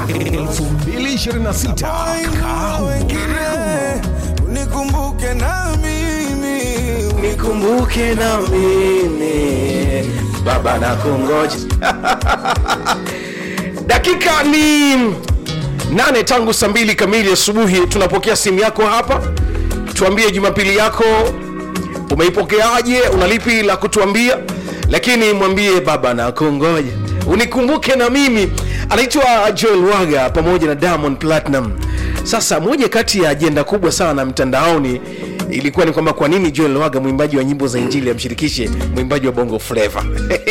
2026 Kaa unikumbuke na mimi nikumbuke na mimi baba na kungoja dakika ni nane tangu saa mbili kamili asubuhi tunapokea simu yako hapa tuambie jumapili yako umeipokeaje una lipi la kutuambia lakini mwambie baba na kungoja unikumbuke na mimi anaitwa joel waga pamoja na diamond platinum sasa moja kati ya ajenda kubwa sana mtandaoni ilikuwa ni kwamba kwa nini joel waga mwimbaji wa nyimbo za injili amshirikishe mwimbaji wa bongo fleva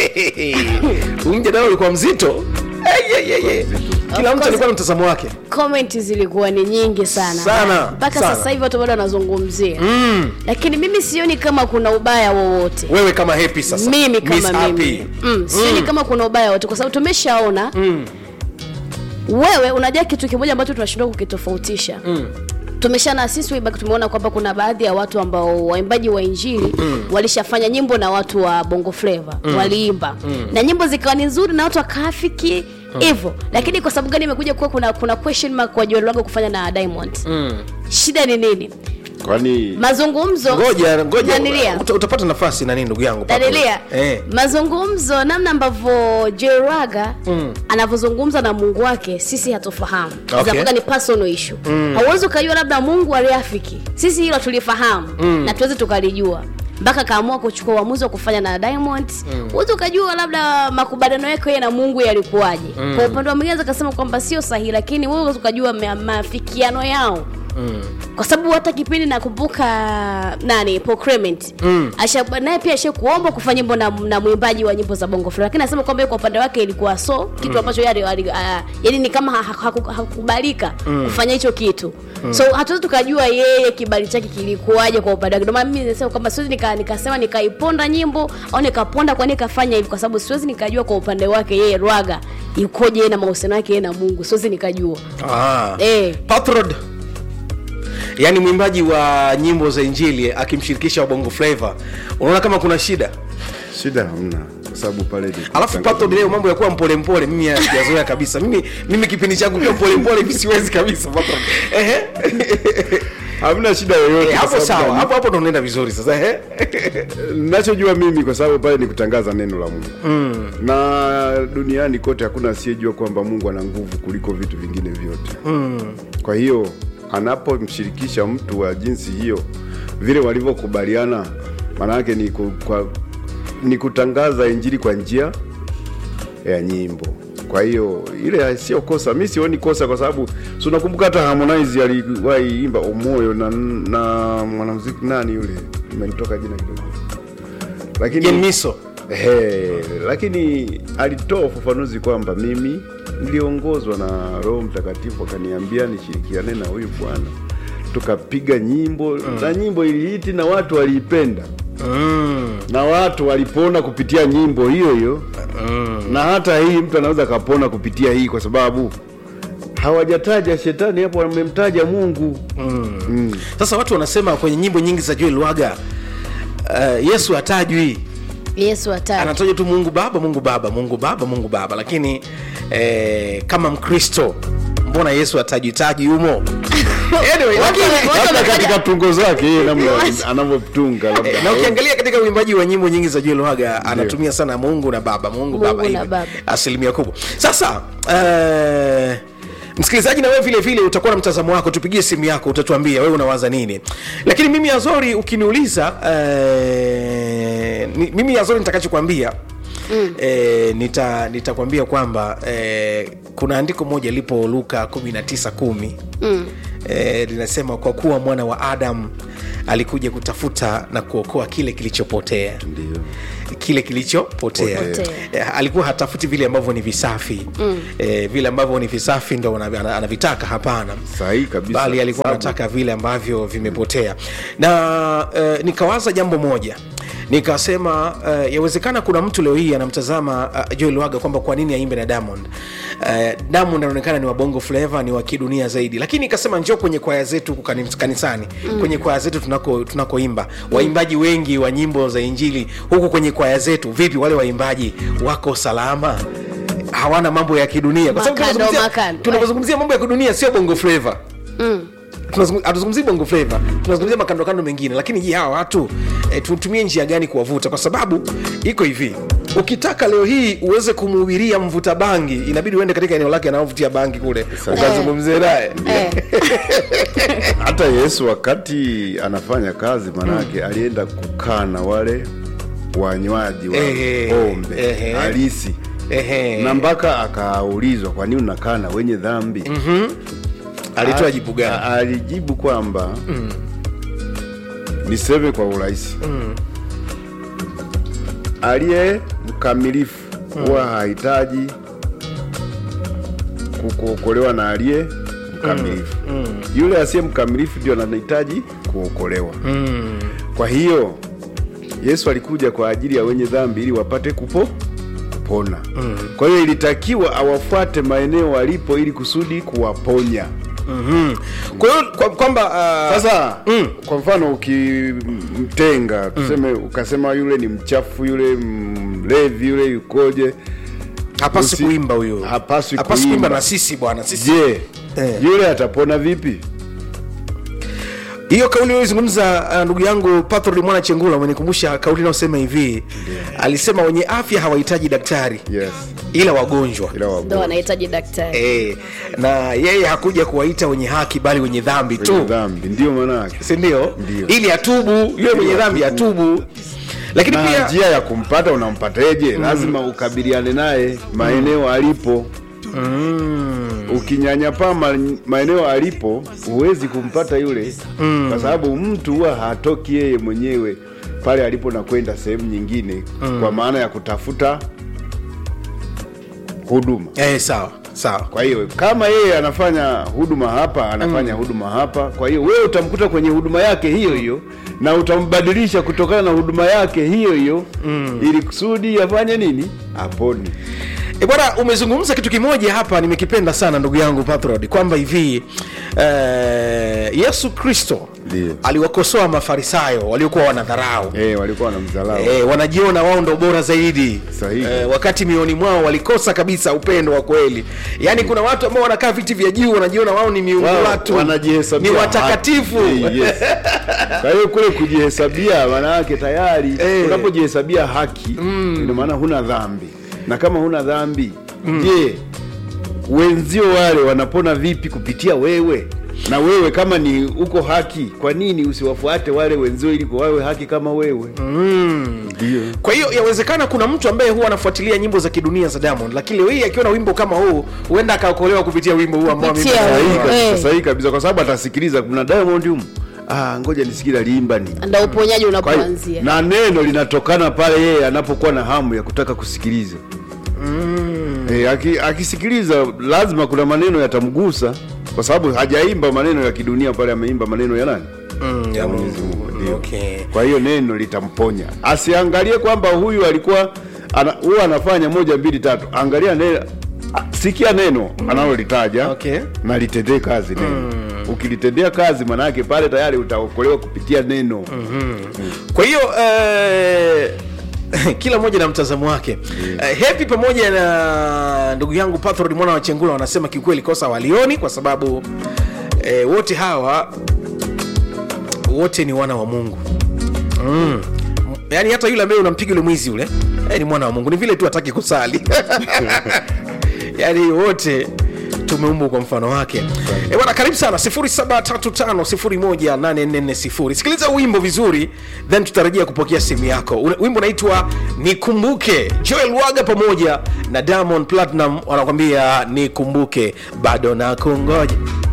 mjadala ulikuwa mzito Hey, hey, hey, hey. kila mtu course. alikuwa na mtazamo wake comment zilikuwa ni nyingi sana Sana, mpaka sana. sasa hivi watu bado wanazungumzia mm. lakini mimi sioni kama kuna ubaya wowote wewe kama happy sasa mimi Miss kama Happy. mimi mm. sioni kama kuna ubaya wote kwa sababu tumeshaona mm. wewe unajua kitu kimoja ambacho tunashindwa kukitofautisha mm tumeshana sisi way back tumeona kwamba kuna baadhi ya watu ambao waimbaji wa injili mm. walishafanya nyimbo na watu wa bongo flava mm. waliimba mm. na nyimbo zikawa ni nzuri na watu wakaafiki hivyo mm. lakini kwa sababu gani imekuja kuwa kuna, kuna question mark kwa Joel Lwaga kufanya na Diamond mm. shida ni nini kwani mazungumzo ngoja ngoja Danilia. uta, utapata nafasi nani ndugu yangu Papa. Danilia, eh. mazungumzo namna ambavyo Joraga mm. anavyozungumza na Mungu wake sisi hatufahamu Okay. Zinakuwa ni personal issue mm. hauwezi ukajua labda Mungu aliafiki sisi hilo tulifahamu mm. na tuweze tukalijua mpaka kaamua kuchukua uamuzi wa kufanya na Diamond huwezi ukajua labda makubaliano yake yeye na Mungu yalikuwaje mm. kwa upande wa mwingine akasema kwamba sio sahihi lakini wewe huwezi ukajua ma- maafikiano yao Mm. kwa sababu hata kipindi nakumbuka nani Paul Clement mm. Asha, naye pia ashe kuomba kufanya nyimbo na, na mwimbaji wa nyimbo za bongo flava lakini anasema kwamba yeye kwa upande wake ilikuwa so kitu ambacho yeye ali- ah, yani ni kama ha- ha- haku- hakukubalika kufanya hicho kitu so hatuwezi tukajua yeye kibali chake kilikuwaje kwa upande wake ndio maana mimi nasema kwamba siwezi nika, nikasema nikaiponda nyimbo au nikaponda kwa nini kafanya hivi kwa sababu siwezi nikajua kwa upande wake yeye Rwaga yukoje yeye na mahusiano yake yeye na Mungu siwezi nikajua Ah. eh Pathrod yaani mwimbaji wa nyimbo za injili akimshirikisha wa bongo flava unaona kama kuna shida shida hamna kwa sababu pale ni alafu kutangaza Pathrod leo mambo ya kuwa mpolempole mimi sijazoea kabisa mimi mimi kipindi changu kiwa mpolempole hivi siwezi kabisa Pathrod. Ehe. hamna shida yoyote Eh, kwa hapo sababu sawa gani? hapo hapo ndo unaenda vizuri sasa ehe. nachojua mimi kwa sababu pale ni kutangaza neno la mungu mm. na duniani kote hakuna asiyejua kwamba mungu ana nguvu kuliko vitu vingine vyote mm. kwa hiyo anapomshirikisha mtu wa jinsi hiyo vile walivyokubaliana maana yake ni, ku, kwa, ni kutangaza injili kwa njia ya nyimbo kwa hiyo ile sio kosa mi sioni kosa kwa sababu si unakumbuka hata harmonize aliwahi imba umoyo na, na mwanamuziki nani yule imenitoka jina kidogo lakini Jen Miso He, lakini alitoa ufafanuzi kwamba mimi niliongozwa na Roho Mtakatifu akaniambia nishirikiane na huyu bwana, tukapiga nyimbo mm. na nyimbo ilihiti na watu waliipenda mm. na watu walipona kupitia nyimbo hiyo hiyo mm. na hata hii mtu anaweza akapona kupitia hii kwa sababu hawajataja shetani hapo, wamemtaja Mungu mm. Mm. sasa watu wanasema kwenye nyimbo nyingi za Joel Lwaga uh, Yesu hatajwi Yesu ataki anataja tu Mungu Baba, Mungu Baba, Mungu Baba, Mungu Baba, lakini eh, kama Mkristo mbona Yesu hatajitaji humo? anyway, lakini Watu Labda wametaja- katika tungo zake yeye namna Yes. anavyotunga labda na ukiangalia katika uimbaji wa nyimbo nyingi za Joel Lwaga anatumia sana Mungu na Baba, Mungu, Mungu Baba, na hivi. Baba. asilimia kubwa. Sasa eh, msikilizaji, na wewe vile vile utakuwa na mtazamo wako, tupigie simu yako, utatuambia wewe unawaza nini. Lakini mimi Azori, ukiniuliza eh, ni, mimi Azori nitakachokwambia Mm. E, nita nitakwambia kwamba e, kuna andiko moja lipo Luka 19:10 mm. e, linasema kwa kuwa mwana wa Adam alikuja kutafuta na kuokoa kile kilichopotea ndio kile kilichopotea Potea. Eh, alikuwa hatafuti vile ambavyo ni visafi mm. e, vile ambavyo ni visafi ndo ana- ana- anavitaka hapana sahihi kabisa bali alikuwa Sababu- anataka vile ambavyo vimepotea na uh, nikawaza jambo moja nikasema uh, yawezekana kuna mtu leo hii anamtazama uh, Joel Lwaga kwamba kwa nini aimbe na Diamond. Uh, Diamond anaonekana ni wa bongo flava, ni wa kidunia zaidi, lakini nikasema njoo kwenye kwaya zetu huku kani- kanisani mm. kwenye kwaya zetu tunako tunakoimba waimbaji wengi wa nyimbo za Injili huku kwenye kwaya zetu, vipi wale waimbaji wako salama? hawana mambo ya kidunia kwa sababu Makando, tunazungumzia- makando. tunapozungumzia mambo ya kidunia sio bongo flava mm. Tunazungu- hatuzungumzii bongo flava tunazungumzia makandokando mengine lakini je hawa watu e, tutumie njia gani kuwavuta kwa sababu iko hivi ukitaka leo hii uweze kumuhubiria mvuta bangi inabidi uende katika eneo lake anaovutia bangi kule ukazungumzie naye eh. hata yesu wakati anafanya kazi manake alienda kukaa na wale wanywaji wa Ehe, pombe ehe. halisi Ehe. na mpaka akaulizwa kwa nini unakaa na wenye dhambi alitoa A- jibu gani a- alijibu kwamba niseme kwa urahisi aliye mkamilifu huwa hahitaji kukuokolewa na aliye mkamilifu yule asiye mkamilifu ndio anahitaji kuokolewa kwa hiyo yesu alikuja kwa ajili ya wenye dhambi ili wapate kupo kupona kwa hiyo ilitakiwa awafuate maeneo walipo ili kusudi kuwaponya kwa hiyo kwa- kwamba uh, sasa kwa mfano ukimtenga tuseme ukasema yule ni mchafu yule mlevi yule yukoje hapasi usi- kuimba huyo hapaswi hapasi kuimba. kuimba na sisi bwana sisi je Eh. yule atapona vipi hiyo kauli ulizungumza uh, ndugu yangu patrod mwana chengula umenikumbusha kauli inayosema hivi alisema wenye afya hawahitaji daktari yes ila wagonjwa ila ndo wagonjwa anahitaji daktari e, na yeye hakuja kuwaita wenye haki bali wenye dhambi wenye tu dhambi ndio maanake sindio Ndio. ili atubu yule mwenye dhambi atubu lakini na pia njia ya kumpata unampateje lazima ukabiliane naye maeneo alipo ukinyanyapaa ma, maeneo alipo huwezi kumpata yule kwa sababu mtu huwa hatoki yeye mwenyewe pale alipo na kwenda sehemu nyingine kwa maana ya kutafuta huduma eh, sawa sawa kwa hiyo kama yeye anafanya huduma hapa anafanya huduma hapa kwa hiyo wewe utamkuta kwenye huduma yake hiyo hiyo na utambadilisha kutokana na huduma yake hiyo hiyo ili kusudi afanye nini apone E bwana, umezungumza kitu kimoja hapa nimekipenda sana ndugu yangu Patrod, kwamba hivi eh, Yesu Kristo Ndiyo. aliwakosoa Mafarisayo waliokuwa wanadharau eh walikuwa wanamdharau E, wanajiona wao ndo bora zaidi Sahihi. e, wakati mioni mwao walikosa kabisa upendo wa kweli yaani kuna watu ambao wanakaa viti vya juu wanajiona wao ni miungu Wao watu wanajihesabia ni watakatifu haki. Eh, yes. kwa hiyo kule kujihesabia maana yake tayari Eh. unapojihesabia haki ina maana huna dhambi na kama huna dhambi je wenzio wale wanapona vipi kupitia wewe na wewe kama ni uko haki kwa nini usiwafuate wale wenzio ili wawe haki kama wewe ndio kwa hiyo yawezekana kuna mtu ambaye huwa anafuatilia nyimbo za kidunia za Diamond lakini leo hii akiwa na wimbo kama huu huenda akaokolewa kupitia wimbo huu ambao mimi Kupitia sahihi Eh. kabisa sahihi kabisa kwa sababu atasikiliza kuna Diamond humu ah ngoja nisikie aliimba nini ndo uponyaji Kwa hiyo, unapoanzia na neno linatokana pale yeye anapokuwa na hamu ya kutaka kusikiliza mm. e, aki, akisikiliza lazima kuna maneno yatamgusa kwa sababu hajaimba maneno ya kidunia pale ameimba maneno ya nani Mm, ya Mwenyezi Mungu. Mungu, ndio. Okay. kwa hiyo neno litamponya asiangalie kwamba huyu alikuwa ana, huwa anafanya moja mbili tatu angalia neno a- sikia neno analolitaja Okay. na litendee kazi neno ukilitendea kazi manake pale tayari utaokolewa kupitia neno kwa hiyo eh, kila mmoja na mtazamo wake eh, hepi pamoja na ndugu yangu patrod mwana wa chengula wanasema kiukweli kosa walioni kwa sababu eh, wote hawa wote ni wana wa mungu mm. yaani hata yule ambaye unampiga yule mwizi yule eh, ni mwana wa mungu ni vile tu hataki kusali yaani wote tumeumbwa kwa mfano wake e bwana karibu sana 735 sikiliza wimbo vizuri then tutarajia kupokea simu yako Una- wimbo unaitwa nikumbuke joel waga pamoja na diamond platinum wanakwambia nikumbuke bado nakungoja